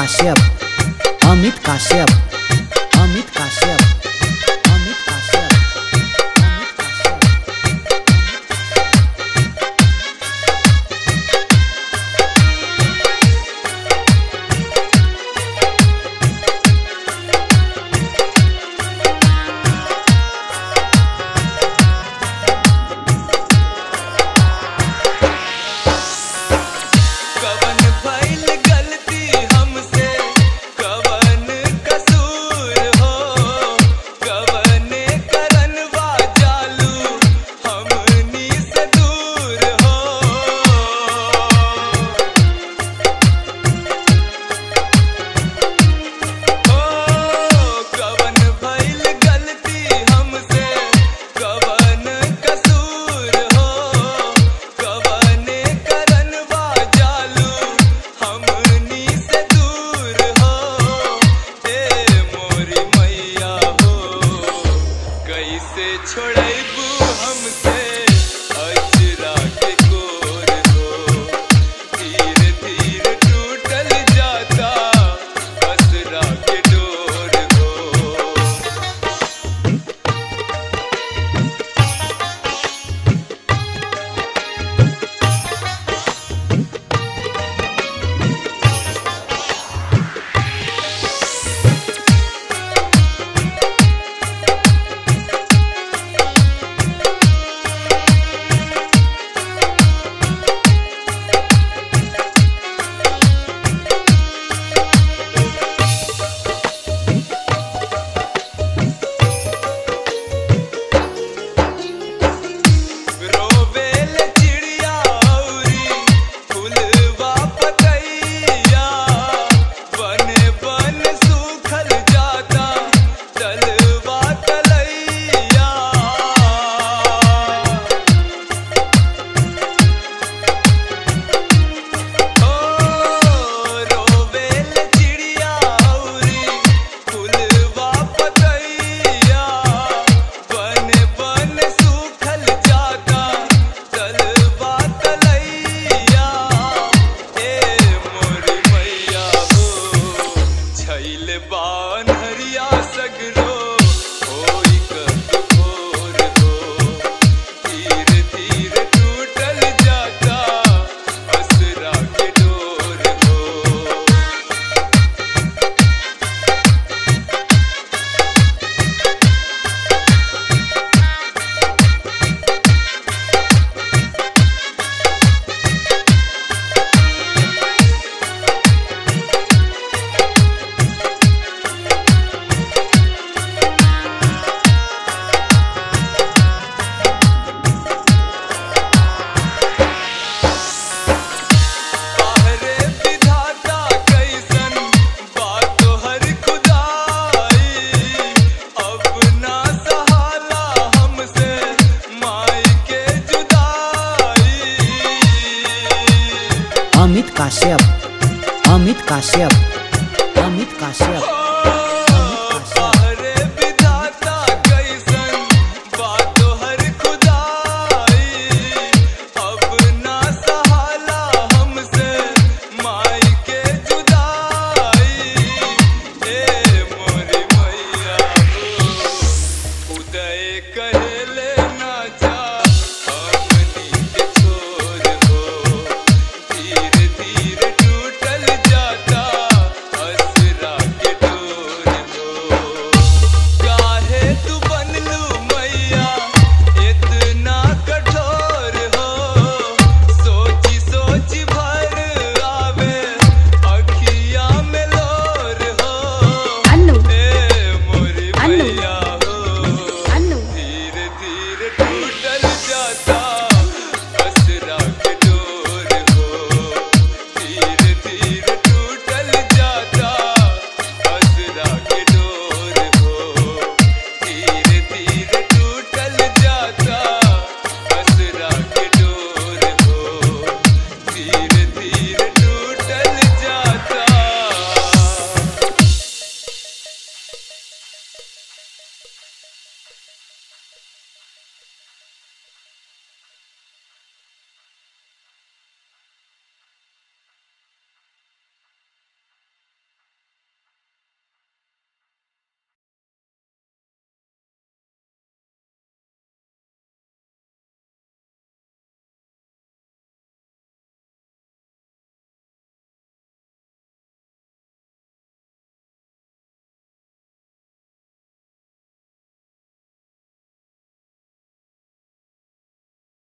काश्यप अमित काश्यप अमित काश्यप अमित काश्यप अमित काश्यप कवन भइल गलती हमसे कवन कसूर हो कवने करनवा जालू हमनी से दूर हो ओ कवन भइल गलती हमसे कवन कसूर हो कवने करनवा जालू हमनी से दूर हो ए मोरी मैया हो कैसे छोड़ैबू हमसे अजरा के कोर हो धीरे धीरे टूटल जाता असरा के डोर हो रोवेल चिड़िया औरी फुलवा पतैया बन बन सूखल जाता तलवा तलैया ओ रोवेल चिड़िया औरी फुलवा पतैया बन बन सूखल जाता तलवा तलैया ए मोर मैया हो छैल बानहरिया सगरो होई कब भोर हो धीरे धीरे टूटल जाता असरा के डोर हो बाहरे विधाता कैसन बातो हर खुदाई अपना सहाला हमसे माई के जुदाई अमित काश्यप अमित काश्यप अमित काश्यप